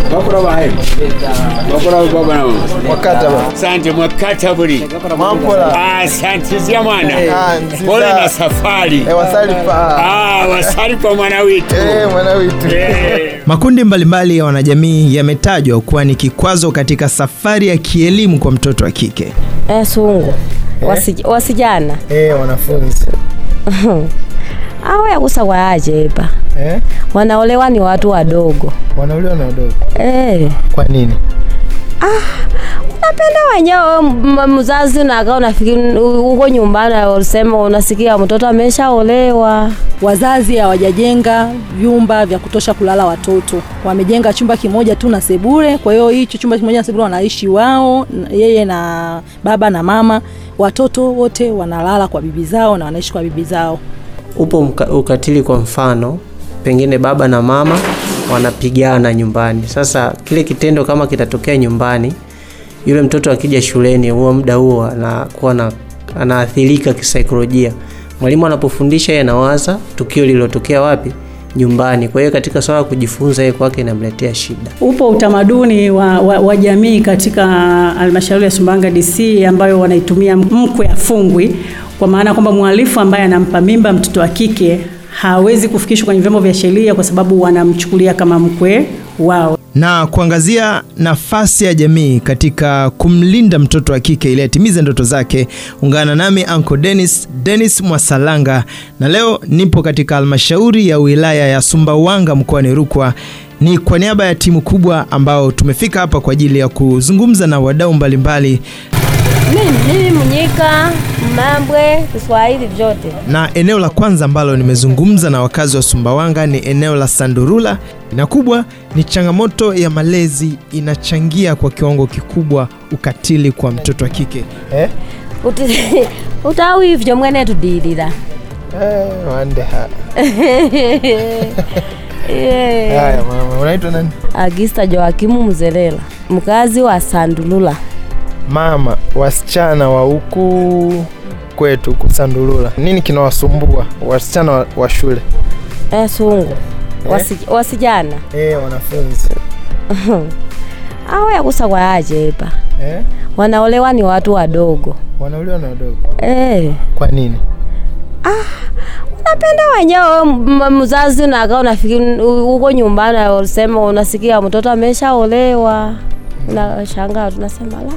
bakura bahe bakura baba na wakata ba asante mwakata buli mampola asante zia mwana Ah, nziza. pole na safari eh, wasali pa ah wasali kwa mwana wetu eh, mwana witu Eh. Makundi mbalimbali ya wanajamii yametajwa kuwa ni kikwazo katika safari ya kielimu kwa mtoto wa kike. Eh, sungu Wasij- wasijana eh, wanafunzi awo yakusawa ajeba eh, wanaolewa ni watu wadogo wanauliwa na wadogo eh. kwa nini Unapenda wenyewe m- mzazi unakaa unafikiri uko nyumbani usema unasikia mtoto ameshaolewa. Wazazi hawajajenga vyumba vya kutosha kulala watoto, wamejenga chumba kimoja tu na sebule. Kwa hiyo hicho chumba kimoja na sebule wanaishi wao, n- yeye na baba na mama. Watoto wote wanalala kwa bibi zao na wanaishi kwa bibi zao. Upo mka- ukatili, kwa mfano, pengine baba na mama wanapigana nyumbani. Sasa kile kitendo kama kitatokea nyumbani, yule mtoto akija shuleni, huo muda huo anakuwa na anaathirika kisaikolojia. Mwalimu anapofundisha yeye anawaza tukio lililotokea wapi? Nyumbani. Kwa hiyo katika swala la kujifunza, yeye kwake inamletea shida. Upo utamaduni wa, wa, wa jamii katika halmashauri ya Sumbawanga DC ambayo wanaitumia mkwe afungwi, kwa maana kwamba mhalifu ambaye anampa mimba mtoto wa kike hawezi kufikishwa kwenye vyombo vya sheria kwa sababu wanamchukulia kama mkwe wao. na kuangazia nafasi ya jamii katika kumlinda mtoto wa kike ili atimize ndoto zake. Ungana nami Uncle Dennis, Dennis Mwasalanga, na leo nipo katika halmashauri ya wilaya ya Sumbawanga mkoani Rukwa. Ni kwa niaba ya timu kubwa ambao tumefika hapa kwa ajili ya kuzungumza na wadau mbalimbali Mimi mimi Mnyika, Mambwe, Kiswahili vyote. na eneo la kwanza ambalo nimezungumza na wakazi wa Sumbawanga ni eneo la Sandurula, na kubwa ni changamoto ya malezi inachangia kwa kiwango kikubwa ukatili kwa mtoto wa kike. eh? Uti- utawi ivyo mwene tudilira Eh, wande ha. Yeah. Haya mama, unaitwa nani? Agista Joakimu Mzelela, mkazi wa Sandulula. Mama, wasichana wa huku kwetu huku Sandulula, nini kinawasumbua wasichana wa, wa shule Eh, sungu Wasi, wasijana eh, wanafunzi awo yakusawa ajeba eh? wanaolewa ni watu wadogo wanauliwa na wadogo eh. kwa nini? Unapenda wenyewe m- mzazi unakaa unafikiri uko nyumbani usema unasikia mtoto ameshaolewa, unashangaa tunasema la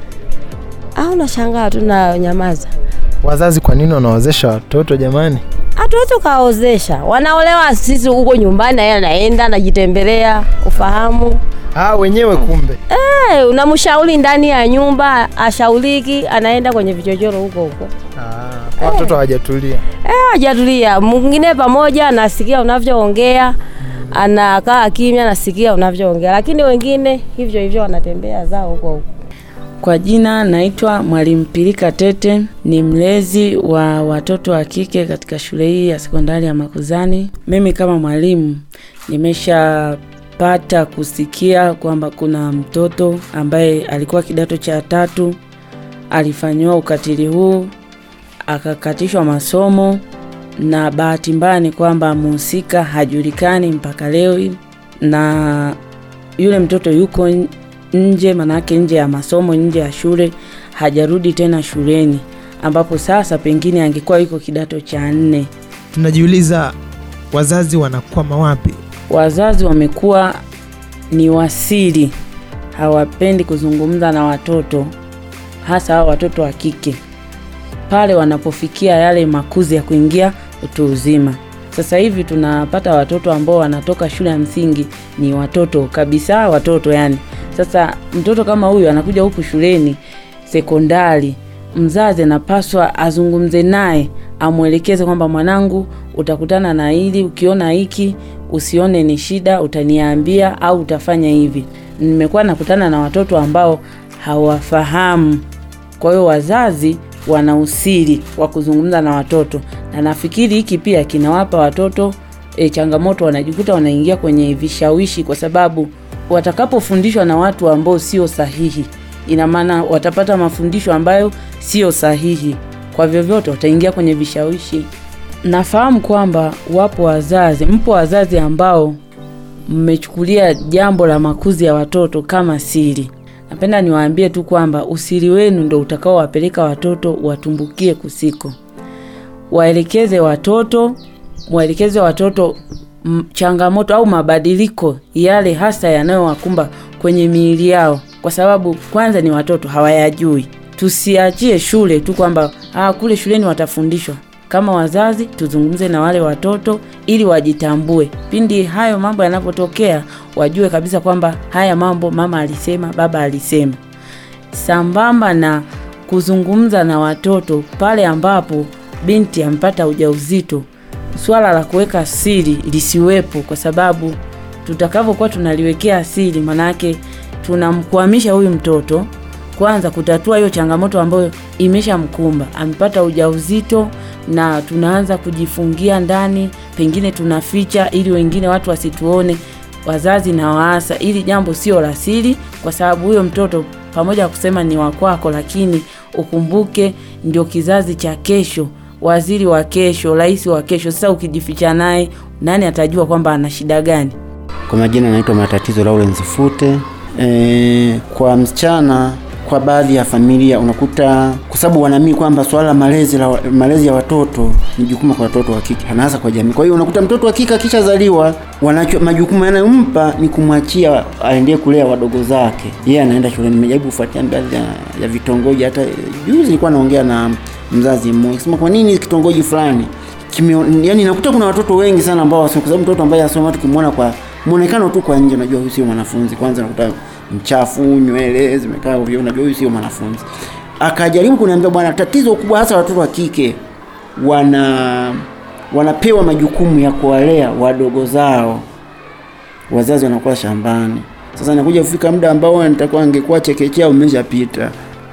au unashangaa tu na nyamaza. Wazazi kwa nini wanawazesha watoto jamani? Hatuwezi ukaozesha, wanaolewa sisi huko nyumbani, na yeye anaenda anajitembelea, ufahamu Ah, wenyewe kumbe eh, unamshauri ndani ya nyumba ashauriki, anaenda kwenye vichochoro huko huko ah, kwa watoto hawajatulia. Eh, hajatulia. Mwingine pamoja anasikia unavyoongea, anakaa kimya, anasikia unavyoongea, lakini wengine hivyo hivyo wanatembea zao huko huko. Kwa jina naitwa Mwalimu Pilika Tete, ni mlezi wa watoto wa kike katika shule hii ya sekondari ya Makuzani. Mimi kama mwalimu nimeshapata kusikia kwamba kuna mtoto ambaye alikuwa kidato cha tatu alifanyiwa ukatili huu akakatishwa masomo, na bahati mbaya ni kwamba mhusika hajulikani mpaka leo hii, na yule mtoto yuko n- nje, manake nje ya masomo, nje ya shule, hajarudi tena shuleni, ambapo sasa pengine angekuwa yuko kidato cha nne. Tunajiuliza wazazi wanakwama wapi? Wazazi wamekuwa ni wasiri, hawapendi kuzungumza na watoto, hasa hao watoto wa kike pale wanapofikia yale makuzi ya kuingia utu uzima. Sasa hivi tunapata watoto ambao wanatoka shule ya msingi ni watoto kabisa, watoto yani. Sasa mtoto kama huyu anakuja huku shuleni sekondari, mzazi anapaswa azungumze naye, amwelekeze kwamba mwanangu, utakutana na hili, ukiona hiki usione ni shida, utaniambia au utafanya hivi. Nimekuwa nakutana na watoto ambao hawafahamu kwa hiyo wazazi wana usiri wa kuzungumza na watoto, na nafikiri hiki pia kinawapa watoto e, changamoto, wanajikuta wanaingia kwenye vishawishi, kwa sababu watakapofundishwa na watu ambao sio sahihi, ina maana watapata mafundisho ambayo sio sahihi, kwa vyovyote wataingia kwenye vishawishi. Nafahamu kwamba wapo wazazi, mpo wazazi ambao mmechukulia jambo la makuzi ya watoto kama siri. Napenda niwaambie tu kwamba usiri wenu ndo utakaowapeleka watoto watumbukie kusiko. Waelekeze watoto, waelekeze watoto m, changamoto au mabadiliko yale hasa yanayowakumba kwenye miili yao, kwa sababu kwanza ni watoto hawayajui. Tusiachie shule tu kwamba ah, kule shuleni watafundishwa. Kama wazazi tuzungumze na wale watoto ili wajitambue. Pindi hayo mambo yanapotokea, wajue kabisa kwamba haya mambo mama alisema, baba alisema. Sambamba na kuzungumza na watoto pale ambapo binti amepata ujauzito, swala la kuweka siri lisiwepo, kwa sababu tutakavyokuwa tunaliwekea siri, manake tunamkwamisha huyu mtoto kwanza kutatua hiyo changamoto ambayo imeshamkumba. Amepata ujauzito na tunaanza kujifungia ndani, pengine tunaficha ili wengine watu wasituone. Wazazi na waasa, ili jambo sio la siri, kwa sababu huyo mtoto pamoja na kusema ni wa kwako, lakini ukumbuke ndio kizazi cha kesho, waziri wa kesho, rais wa kesho. Sasa ukijificha naye, nani atajua kwamba ana shida gani? Kwa majina naitwa Matatizo Lawrence Fute. E, kwa msichana kwa baadhi ya familia unakuta kwa sababu wanaamini kwamba swala la malezi la malezi ya watoto ni jukumu kwa watoto wa kike na hasa kwa jamii. Kwa hiyo unakuta mtoto wa kike akishazaliwa, wanacho majukumu yanayompa ni kumwachia aendee kulea wadogo zake, yeye anaenda shuleni. Nimejaribu kufuatia baadhi ya, ya vitongoji. Hata juzi nilikuwa naongea na mzazi mmoja sema, kwa nini kitongoji fulani kime, yani nakuta kuna watoto wengi sana ambao wasio, kwa sababu mtoto ambaye asoma tukimwona kwa muonekano tu kwa nje, unajua huyu sio mwanafunzi. Kwanza nakuta mchafu, nywele zimekaa ovyo, unajua huyu sio mwanafunzi. Akajaribu kuniambia, bwana, tatizo kubwa hasa watoto wa kike wana wanapewa majukumu ya kuwalea wadogo zao, wazazi wanakuwa shambani. Sasa nakuja kufika muda ambao nitakuwa angekuwa chekechea umeshapita.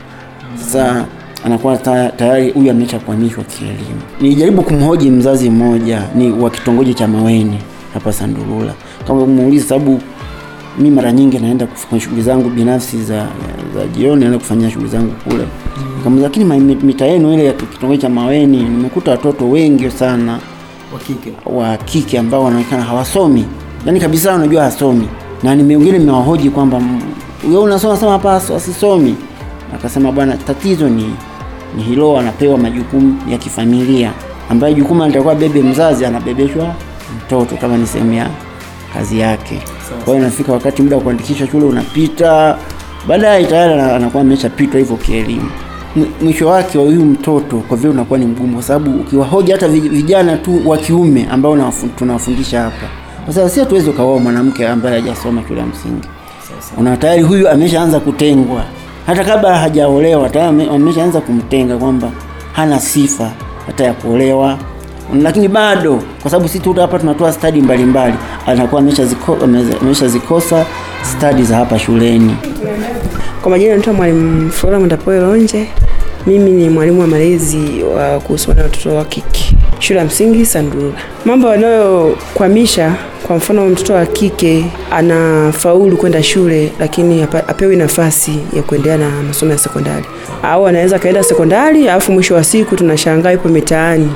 Sasa anakuwa tayari huyu ameshakwamishwa kielimu. Nilijaribu kumhoji mzazi mmoja ni wa kitongoji cha Maweni hapa Sandulula, kama kumuuliza sababu mi mara nyingi naenda kufanya shughuli zangu binafsi za, za jioni, naenda kufanyia shughuli zangu kule. Kama lakini mita yenu ile ya kitongoji cha Maweni nimekuta watoto wengi sana wa kike wa kike ambao wanaonekana hawasomi, yani kabisa, unajua hasomi, na nimewengine nimewahoji kwamba wewe unasoma sema hapa asisomi. Akasema bwana, tatizo ni ni hilo, anapewa majukumu ya kifamilia ambayo jukumu alitakuwa bebe mzazi, anabebeshwa mtoto kama ni sehemu ya kazi yake. Kwa hiyo inafika wakati muda wa kuandikisha shule unapita, baadaye tayari anakuwa ameshapitwa hivyo kielimu. Mwisho wake wa huyu mtoto kwa vile unakuwa ni mgumu, kwa sababu ukiwahoja hata vijana tu wa kiume ambao tunawafundisha hapa, kwa sababu si hatuwezi ukaoa mwanamke ambaye hajasoma shule ya msingi. Una tayari huyu ameshaanza kutengwa, hata kabla hajaolewa tayari ameshaanza kumtenga kwamba hana sifa hata ya kuolewa lakini bado kwa sababu sisi tu hapa tunatoa stadi mbalimbali, anakuwa ameshazikosa ziko, stadi za hapa shuleni. Kwa majina naitwa Mwalimu Flora Mwendapoe Lonje. Mimi ni mwalimu wa malezi wa kuhusiana na watoto wa kike shule ya msingi Sandulula. Mambo yanayokwamisha, kwa mfano mtoto wa kike anafaulu kwenda shule, lakini apewi nafasi ya kuendelea na masomo ya sekondari, au anaweza kaenda sekondari alafu mwisho wa siku tunashangaa yupo mitaani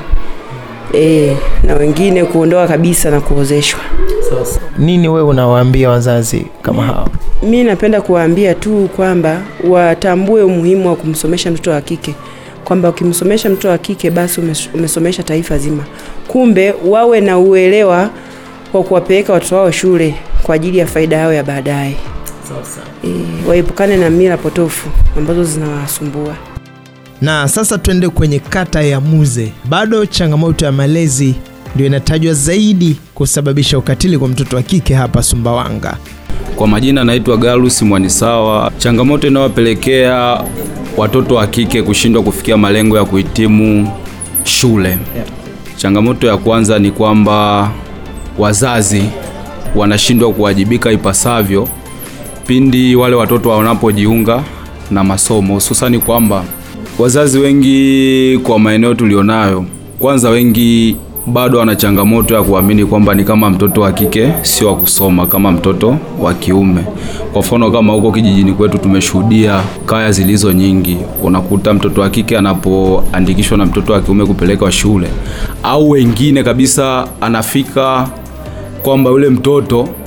E, na wengine kuondoka kabisa na kuozeshwa. Nini wewe unawaambia wazazi kama hao? Mi napenda kuwaambia tu kwamba watambue umuhimu wa kumsomesha mtoto wa kike, kwamba ukimsomesha mtoto wa kike basi umesomesha taifa zima. Kumbe wawe na uelewa wa kuwapeleka watoto wao shule kwa ajili ya faida yao ya baadaye. E, waepukane na mila potofu ambazo zinawasumbua. Na sasa tuende kwenye kata ya Muze. Bado changamoto ya malezi ndio inatajwa zaidi kusababisha ukatili kwa mtoto wa kike hapa Sumbawanga. Kwa majina naitwa Galus Mwanisawa. Changamoto inayopelekea watoto wa kike kushindwa kufikia malengo ya kuhitimu shule, changamoto ya kwanza ni kwamba wazazi wanashindwa kuwajibika ipasavyo pindi wale watoto wanapojiunga na masomo, hususani kwamba wazazi wengi kwa maeneo tulionayo, kwanza wengi bado wana changamoto ya kuamini kwamba ni kama mtoto wa kike sio wa kusoma kama mtoto wa kiume. Kwa mfano kama huko kijijini kwetu tumeshuhudia kaya zilizo nyingi, unakuta mtoto wa kike anapoandikishwa na mtoto wa kiume kupelekwa shule, au wengine kabisa anafika kwamba yule mtoto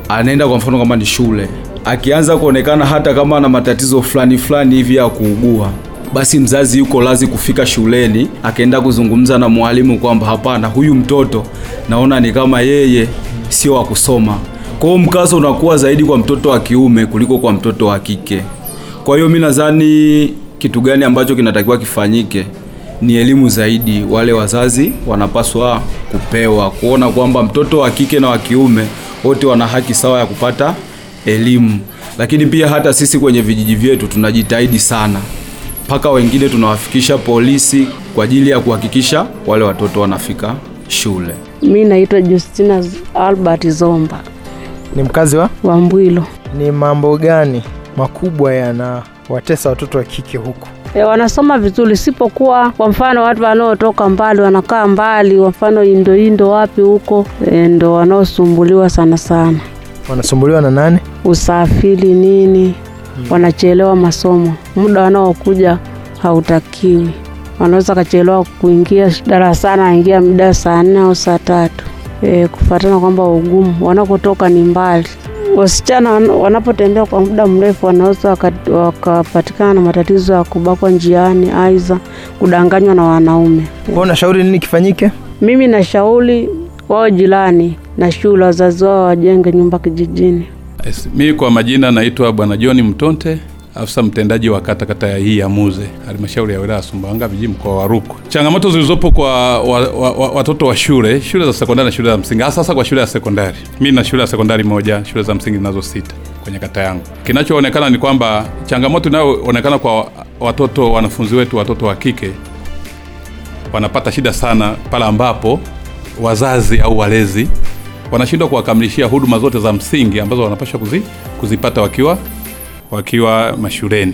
anaenda kwa mfano kama ni shule, akianza kuonekana hata kama ana matatizo fulani fulani hivi ya kuugua, basi mzazi yuko lazi kufika shuleni akaenda kuzungumza na mwalimu kwamba hapana, huyu mtoto naona ni kama yeye sio wa kusoma. Kwa hiyo mkazo unakuwa zaidi kwa mtoto wa kiume kuliko kwa mtoto wa kike. Kwa hiyo mi nadhani kitu gani ambacho kinatakiwa kifanyike ni elimu zaidi. Wale wazazi wanapaswa kupewa kuona kwamba mtoto wa kike na wa kiume wote wana haki sawa ya kupata elimu, lakini pia hata sisi kwenye vijiji vyetu tunajitahidi sana, mpaka wengine tunawafikisha polisi kwa ajili ya kuhakikisha wale watoto wanafika shule. Mi naitwa Justina Albert Zomba Ni mkazi wa wa Mbwilo. ni mambo gani makubwa yanawatesa watoto wa kike huku? E, wanasoma vizuri, sipokuwa kwa mfano watu wanaotoka mbali wanakaa mbali, kwa mfano Indo Indo wapi huko e, ndo wanaosumbuliwa sana sana, Wanasumbuliwa na nani? usafiri nini, wanachelewa masomo, muda wanaokuja hautakiwi, wanaweza kachelewa kuingia darasani, aingia muda saa nne au saa tatu e, kufuatana kwamba ugumu wanakotoka ni mbali. Wasichana wan- wanapotembea kwa muda mrefu wanaweza waka- wakapatikana na matatizo ya kubakwa njiani, aidha kudanganywa na wanaume. Wewe unashauri nini kifanyike? Mimi nashauri wao jirani na shule, wazazi wao wajenge nyumba kijijini. Yes, Mimi kwa majina naitwa Bwana John Mtonte, afisa mtendaji wa kata kata ya hii ya Muze, halmashauri ya wilaya ya Sumbawanga vijiji, mkoa wa Rukwa. Changamoto zilizopo kwa wa, wa, wa, watoto wa shule shule za sekondari na shule za msingi, hasa sasa kwa shule ya sekondari. Mimi na shule ya sekondari moja, shule za msingi nazo sita kwenye kata yangu. Kinachoonekana ni kwamba changamoto inayoonekana kwa watoto wanafunzi wetu watoto wa kike wanapata shida sana pale ambapo wazazi au walezi wanashindwa kuwakamilishia huduma zote za msingi ambazo wanapaswa kuzi, kuzipata wakiwa wakiwa mashuleni,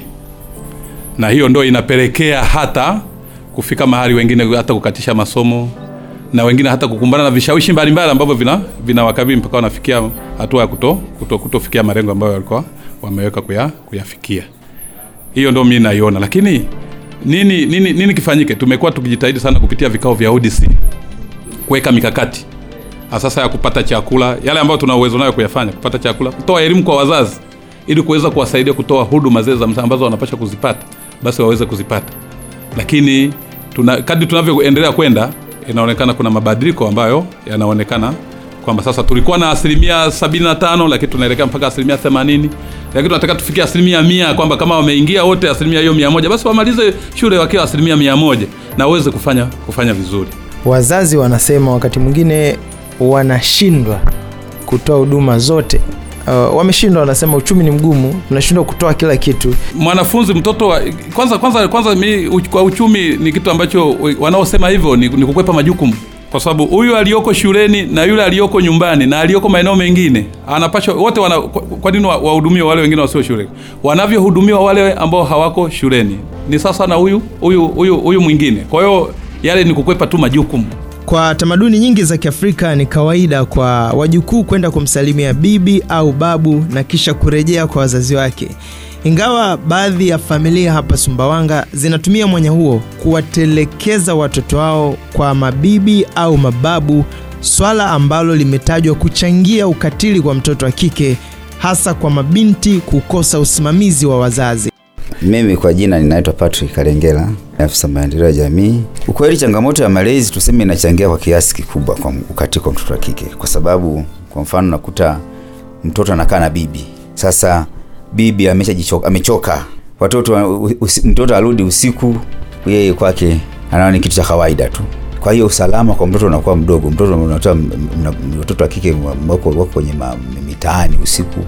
na hiyo ndo inapelekea hata kufika mahali wengine hata kukatisha masomo na wengine hata kukumbana na vishawishi mbalimbali ambavyo vina vinawakabili mpaka wanafikia hatua ya kuto, kuto, kutofikia malengo ambayo walikuwa wameweka kuya, kuyafikia. Hiyo ndo mimi naiona, lakini nini, nini, nini kifanyike? Tumekuwa tukijitahidi sana kupitia vikao vya ODC kuweka mikakati sasa ya kupata chakula, yale ambayo tuna uwezo nayo kuyafanya, kupata chakula, kutoa elimu kwa wazazi ili kuweza kuwasaidia kutoa huduma zile za msingi ambazo wanapaswa kuzipata, basi waweze kuzipata. Lakini tuna, kadri tunavyoendelea kwenda, inaonekana kuna mabadiliko ambayo yanaonekana kwamba sasa tulikuwa na asilimia 75 lakini tunaelekea mpaka asilimia 80 lakini tunataka tufikie asilimia mia kwamba kama wameingia wote asilimia hiyo mia moja basi wamalize shule wakiwa asilimia mia moja na waweze kufanya kufanya vizuri. Wazazi wanasema wakati mwingine wanashindwa kutoa huduma zote. Uh, wameshindwa, wanasema uchumi ni mgumu, tunashindwa kutoa kila kitu. mwanafunzi mtoto wa, kwanza kwanza kwanza mi, uch, kwa uchumi ni kitu ambacho wanaosema hivyo ni, ni kukwepa majukumu kwa sababu huyu aliyoko shuleni na yule aliyoko nyumbani na aliyoko maeneo mengine anapashwa wote wana, kwa, kwa nini wa- wahudumiwe wale wengine wasio shule wanavyohudumiwa wale ambao hawako shuleni ni sasa na huyu huyu huyu huyu mwingine kwa hiyo yale ni kukwepa tu majukumu Kwa tamaduni nyingi za Kiafrika ni kawaida kwa wajukuu kwenda kumsalimia bibi au babu na kisha kurejea kwa wazazi wake. Ingawa baadhi ya familia hapa Sumbawanga zinatumia mwanya huo kuwatelekeza watoto wao kwa mabibi au mababu, swala ambalo limetajwa kuchangia ukatili kwa mtoto wa kike, hasa kwa mabinti kukosa usimamizi wa wazazi. Mimi kwa jina ninaitwa Patrick Kalengela, afisa maendeleo ya jamii. Ukweli changamoto ya malezi tuseme inachangia kwa kiasi kikubwa kwa ukatili kwa mtoto wa kike, kwa sababu kwa mfano nakuta mtoto anakaa na bibi. Sasa bibi ameshajichoka, amechoka, watoto wa- usi, mtoto arudi usiku, yeye kwake anaona ni kitu cha kawaida tu. Kwa hiyo usalama kwa mtoto unakuwa mdogo. Mtoto unatoa m- m- watoto wa kike wako wako kwenye ma- mitaani usiku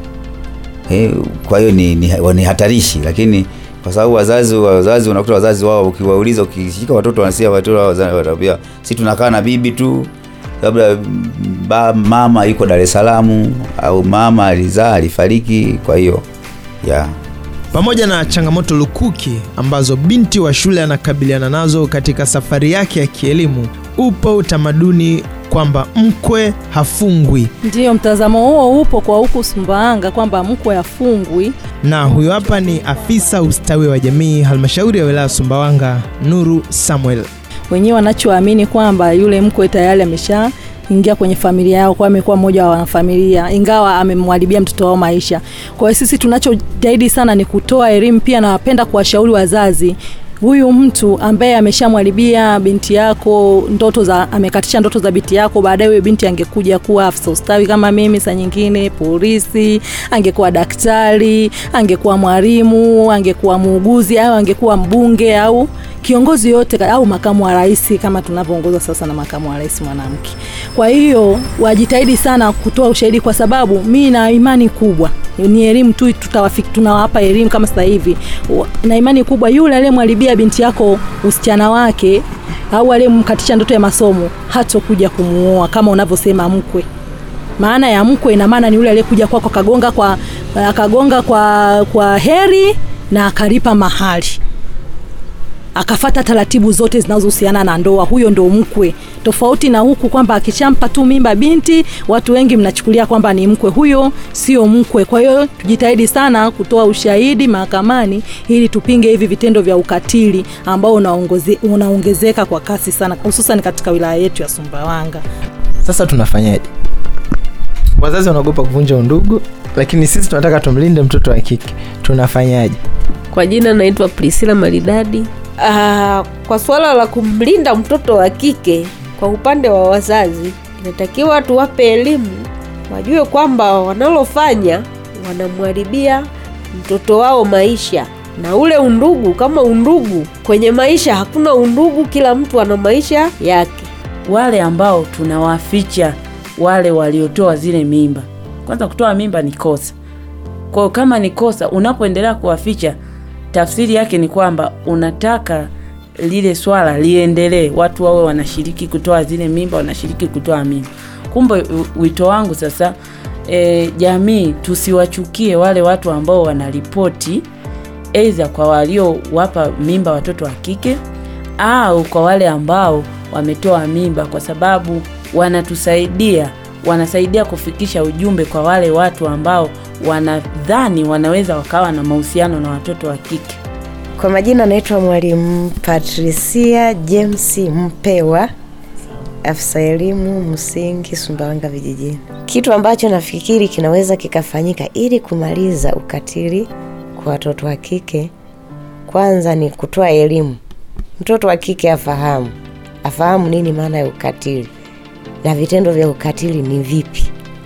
Eh, kwa hiyo ni, ni, ni hatarishi, lakini kwa sababu wazazi wazazi unakuta wazazi wao ukiwauliza, ukishika watoto wanasia watoto wao wazazi watakwambia si tunakaa na bibi tu, labda mm, ba, mama yuko Dar es Salaam au mama alizaa alifariki. Kwa hiyo ya Pamoja na changamoto lukuki ambazo binti wa shule anakabiliana nazo katika safari yake ya kielimu, upo utamaduni kwamba mkwe hafungwi, Ndiyo, mtazamo huo upo kwa huku Sumbawanga kwamba mkwe afungwi. na huyo hapa ni afisa ustawi wa jamii halmashauri ya wilaya ya Sumbawanga, Nuru Samuel. Wenyewe wanachoamini kwamba yule mkwe tayari ingia kwenye familia yao, kwa amekuwa mmoja wa wanafamilia, ingawa amemharibia mtoto wao maisha. Kwa hiyo sisi tunachojitahidi sana ni kutoa elimu pia, na wapenda kuwashauri wazazi huyu mtu ambaye ameshamwharibia binti yako ndoto za amekatisha ndoto za binti yako, baadaye huyo binti angekuja kuwa afisa ustawi kama mimi, saa nyingine polisi, angekuwa daktari, angekuwa mwalimu, angekuwa muuguzi au angekuwa mbunge au kiongozi yote au makamu wa rais kama tunavyoongozwa sasa na makamu wa rais mwanamke. Kwa hiyo wajitahidi sana kutoa ushahidi, kwa sababu mi na imani kubwa ni elimu tu tutawafiki, tunawapa elimu kama sasa hivi, na imani kubwa yule aliyemharibia binti yako usichana wake au aliyemkatisha ndoto ya masomo hatokuja kumuoa kama unavyosema mkwe. Maana ya mkwe ina maana ni yule aliyekuja kwako akagonga kwa akagonga kwa kwa heri na akalipa mahali akafata taratibu zote zinazohusiana na ndoa, huyo ndo mkwe. Tofauti na huku kwamba akishampa tu mimba binti, watu wengi mnachukulia kwamba ni mkwe, huyo sio mkwe. Kwa hiyo tujitahidi sana kutoa ushahidi mahakamani ili tupinge hivi vitendo vya ukatili ambao unaongeze, unaongezeka kwa kasi sana, hususan katika wilaya yetu ya Sumbawanga. Sasa tunafanyaje? Wazazi wanaogopa kuvunja undugu, lakini sisi tunataka tumlinde mtoto wa kike, tunafanyaje? Kwa jina naitwa Priscilla Maridadi. Uh, kwa suala la kumlinda mtoto wa kike kwa upande wa wazazi, inatakiwa tuwape elimu, wajue kwamba wanalofanya wanamharibia mtoto wao maisha na ule undugu. Kama undugu kwenye maisha, hakuna undugu, kila mtu ana maisha yake. Wale ambao tunawaficha wale waliotoa zile mimba, kwanza kutoa mimba ni kosa. Kwa hiyo kama ni kosa, unapoendelea kuwaficha tafsiri yake ni kwamba unataka lile swala liendelee, watu wawe wanashiriki kutoa zile mimba, wanashiriki kutoa mimba. Kumbe wito wangu sasa, e, jamii tusiwachukie wale watu ambao wanaripoti aidha kwa waliowapa mimba watoto wa kike au kwa wale ambao wametoa mimba, kwa sababu wanatusaidia, wanasaidia kufikisha ujumbe kwa wale watu ambao wanadhani wanaweza wakawa na mahusiano na watoto wa kike. Kwa majina naitwa Mwalimu Patricia James Mpewa, afisa elimu msingi Sumbawanga vijijini. Kitu ambacho nafikiri kinaweza kikafanyika ili kumaliza ukatili kwa watoto wa kike, kwanza ni kutoa elimu. Mtoto wa kike afahamu, afahamu nini maana ya ukatili na vitendo vya ukatili ni vipi.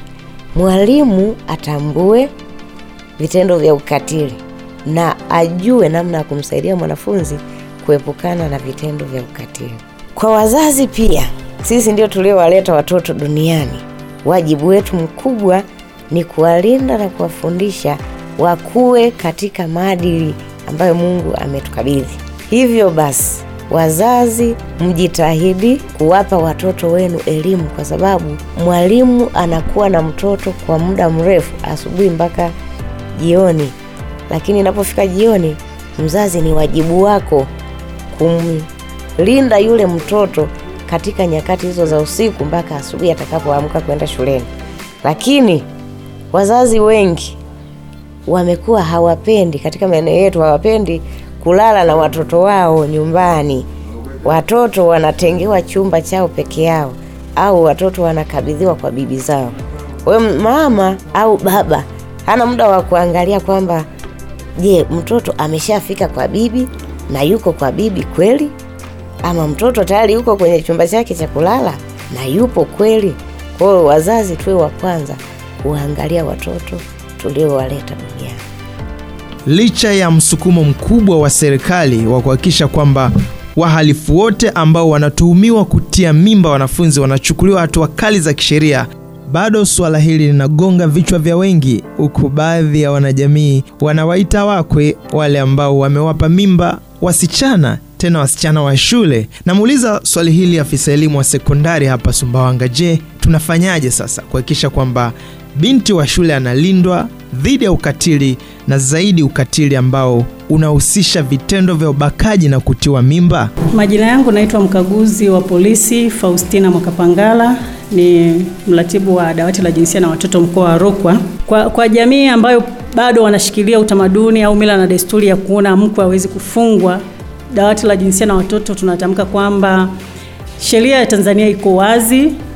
Mwalimu atambue vitendo vya ukatili na ajue namna ya kumsaidia mwanafunzi kuepukana na vitendo vya ukatili. Kwa wazazi pia, sisi ndio tuliowaleta watoto duniani. Wajibu wetu mkubwa ni kuwalinda na kuwafundisha wakuwe katika maadili ambayo Mungu ametukabidhi. Hivyo basi, wazazi mjitahidi kuwapa watoto wenu elimu, kwa sababu mwalimu anakuwa na mtoto kwa muda mrefu, asubuhi mpaka jioni. Lakini inapofika jioni, mzazi, ni wajibu wako kumlinda yule mtoto katika nyakati hizo za usiku mpaka asubuhi atakapoamka kwenda shuleni. Lakini wazazi wengi wamekuwa hawapendi, katika maeneo yetu hawapendi kulala na watoto wao nyumbani. Watoto wanatengewa chumba chao peke yao, au watoto wanakabidhiwa kwa bibi zao. Kwa hiyo mama au baba hana muda wa kuangalia kwamba je, mtoto ameshafika kwa bibi na yuko kwa bibi kweli, ama mtoto tayari yuko kwenye chumba chake cha kulala na yupo kweli. Kwa hiyo wazazi tuwe wa kwanza kuangalia watoto tuliowaleta duniani. Licha ya msukumo mkubwa wa serikali wa kuhakikisha kwamba wahalifu wote ambao wanatuhumiwa kutia mimba wanafunzi wanachukuliwa hatua kali za kisheria, bado suala hili linagonga vichwa vya wengi, huku baadhi ya wanajamii wanawaita wakwe wale ambao wamewapa mimba wasichana, tena wasichana wa shule. Namuuliza swali hili afisa elimu wa sekondari hapa Sumbawanga, je, tunafanyaje sasa kuhakikisha kwamba binti wa shule analindwa dhidi ya ukatili na zaidi ukatili ambao unahusisha vitendo vya ubakaji na kutiwa mimba? Majina yangu naitwa mkaguzi wa polisi Faustina Mwakapangala, ni mratibu wa dawati la jinsia na watoto mkoa wa Rukwa. Kwa, kwa jamii ambayo bado wanashikilia utamaduni au mila na desturi ya kuona mkwe hawezi kufungwa, dawati la jinsia na watoto tunatamka kwamba sheria ya Tanzania iko wazi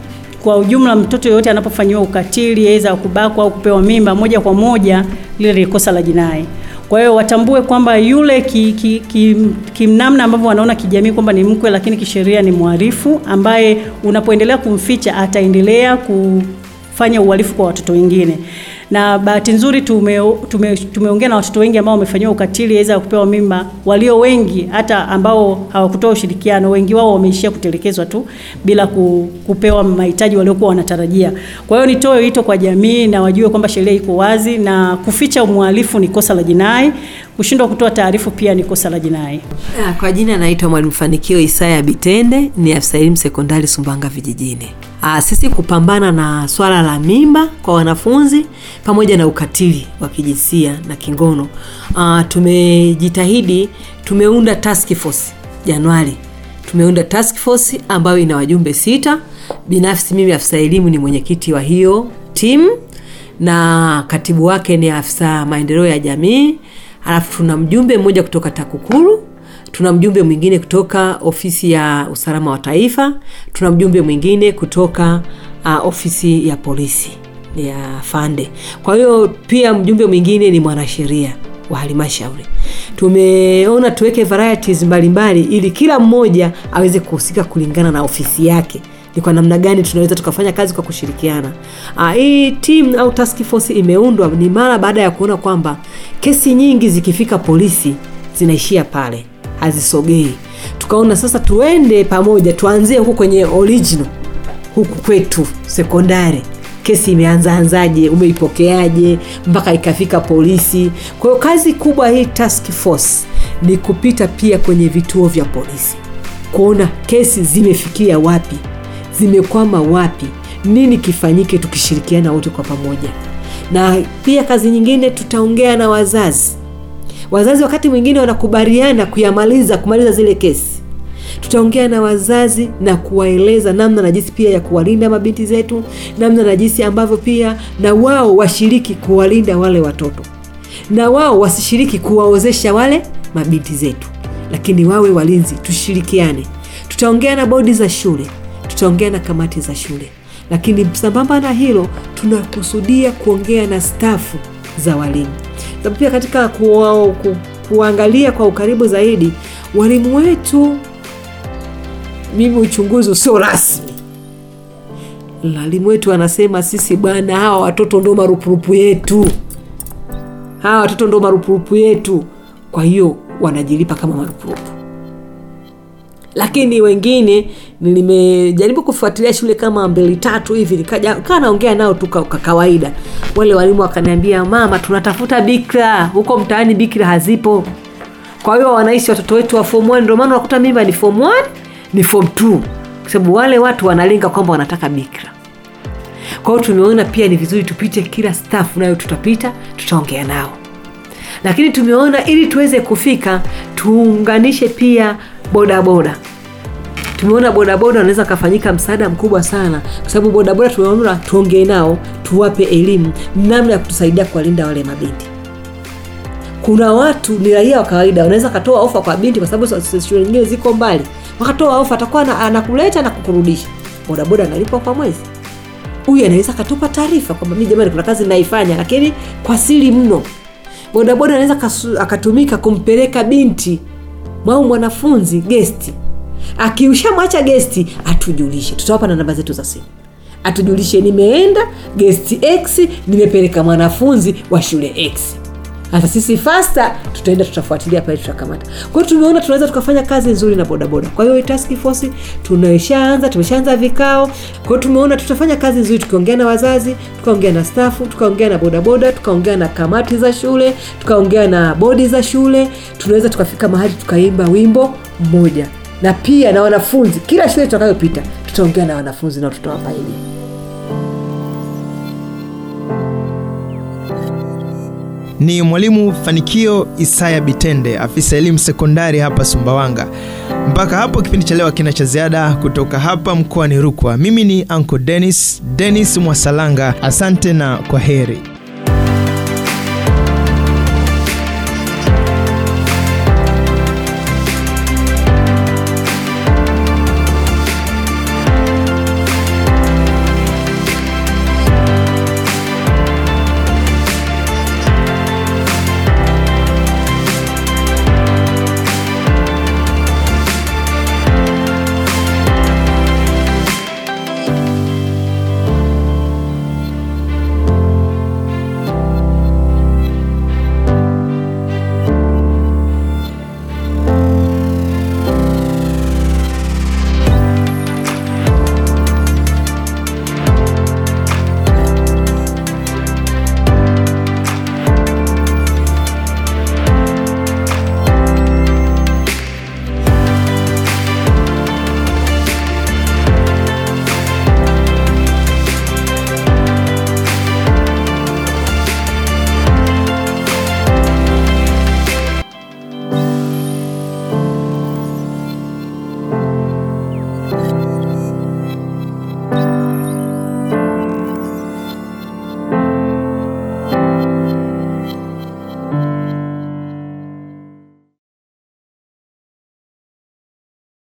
kwa ujumla mtoto yoyote anapofanyiwa ukatili aidha kubakwa au kupewa mimba moja kwa moja lile ni kosa la jinai kwa hiyo watambue kwamba yule kimnamna ki, ki, kimnamna ambavyo wanaona kijamii kwamba ni mkwe lakini kisheria ni mhalifu ambaye unapoendelea kumficha ataendelea kufanya uhalifu kwa watoto wengine na bahati nzuri tume, tume, tumeongea na watoto wengi ambao wamefanyiwa ukatili aidha kupewa mimba walio wengi hata ambao hawakutoa ushirikiano wengi wao wameishia kutelekezwa tu bila ku, kupewa mahitaji waliokuwa wanatarajia kwa hiyo nitoe wito kwa jamii na wajue kwamba sheria iko wazi na kuficha mhalifu ni kosa la jinai kushindwa kutoa taarifu pia ni kosa la jinai Ah, Kwa jina naitwa Mwalimu Fanikio Isaya Bitende, ni afisa elimu sekondari Sumbawanga vijijini. Ah, sisi kupambana na swala la mimba kwa wanafunzi pamoja na ukatili wa kijinsia na kingono, ah, tumejitahidi, tumeunda task force Januari, tumeunda task force ambayo ina wajumbe sita. Binafsi mimi afisa elimu ni mwenyekiti wa hiyo timu na katibu wake ni afisa maendeleo ya jamii alafu tuna mjumbe mmoja kutoka TAKUKURU, tuna mjumbe mwingine kutoka ofisi ya usalama wa taifa, tuna mjumbe mwingine kutoka uh, ofisi ya polisi ya Fande. Kwa hiyo pia mjumbe mwingine ni mwanasheria wa halmashauri. Tumeona tuweke varieties mbalimbali ili kila mmoja aweze kuhusika kulingana na ofisi yake ni kwa namna gani tunaweza tukafanya kazi kwa kushirikiana. Ah, hii team au task force imeundwa ni mara baada ya kuona kwamba kesi nyingi zikifika polisi zinaishia pale, hazisogei. Tukaona sasa tuende pamoja, tuanzie huku kwenye original huku kwetu sekondari kesi imeanzaanzaje umeipokeaje mpaka ikafika polisi kwa hiyo kazi kubwa hii task force ni kupita pia kwenye vituo vya polisi kuona kesi zimefikia wapi zimekwama wapi nini kifanyike tukishirikiana wote kwa pamoja na pia kazi nyingine tutaongea na wazazi wazazi wakati mwingine wanakubaliana kuyamaliza kumaliza zile kesi tutaongea na wazazi na kuwaeleza namna na jinsi pia ya kuwalinda mabinti zetu namna na jinsi ambavyo pia na wao washiriki kuwalinda wale watoto na wao wasishiriki kuwaozesha wale mabinti zetu lakini wawe walinzi tushirikiane tutaongea na bodi za shule tutaongea na kamati za shule lakini sambamba na hilo tunakusudia kuongea na stafu za walimu sababu pia katika kuwa, ku, kuangalia kwa ukaribu zaidi walimu wetu mimi uchunguzi usio rasmi walimu wetu wanasema sisi bwana hawa watoto ndo marupurupu yetu hawa watoto ndo marupurupu yetu kwa hiyo wanajilipa kama marupurupu lakini wengine nimejaribu kufuatilia shule kama mbili tatu hivi nikaja kaa naongea nao tu kwa kwa kawaida wale walimu wakaniambia mama tunatafuta bikra huko mtaani bikra hazipo kwa hiyo wanaishi watoto wetu wa form 1 ndio maana unakuta mimba ni form 1 ni form 2 kwa sababu wale watu wanalenga kwamba wanataka bikra kwa hiyo tumeona pia ni vizuri tupite kila staff nayo tutapita tutaongea nao lakini tumeona ili tuweze kufika tuunganishe pia bodaboda tumeona bodaboda wanaweza kafanyika msaada mkubwa sana kwa sababu bodaboda tumeona tuongee nao tuwape elimu namna ya kutusaidia kuwalinda wale mabinti kuna watu ni raia wa kawaida wanaweza katoa ofa kwa binti kwa sababu shule nyingine ziko mbali wakatoa ofa atakuwa na- anakuleta na kukurudisha bodaboda analipwa kwa mwezi huyu anaweza akatupa taarifa kwamba mi jamani kuna kazi naifanya lakini kwa siri mno bodaboda anaweza kasu- akatumika kumpeleka binti au mwanafunzi gesti akiushamwacha gesti atujulishe tutawapa na namba zetu za simu atujulishe nimeenda gesti x nimepeleka mwanafunzi wa shule x hata sisi fasta tutaenda tutafuatilia pale tutakamata kwa hiyo tumeona tunaweza tukafanya kazi nzuri na bodaboda kwa hiyo hii task force tunaishaanza tumeshaanza vikao kwa hiyo tumeona tutafanya kazi nzuri tukiongea na wazazi tukaongea na stafu tukaongea na bodaboda tukaongea na kamati za shule tukaongea na bodi za shule tunaweza tukafika mahali tukaimba wimbo mmoja na pia na wanafunzi kila shule tutakayopita tutaongea na wanafunzi na tutawapa elimu ni mwalimu fanikio isaya bitende afisa elimu sekondari hapa sumbawanga mpaka hapo kipindi cha leo kina cha ziada kutoka hapa mkoani rukwa mimi ni anko denis denis mwasalanga asante na kwa heri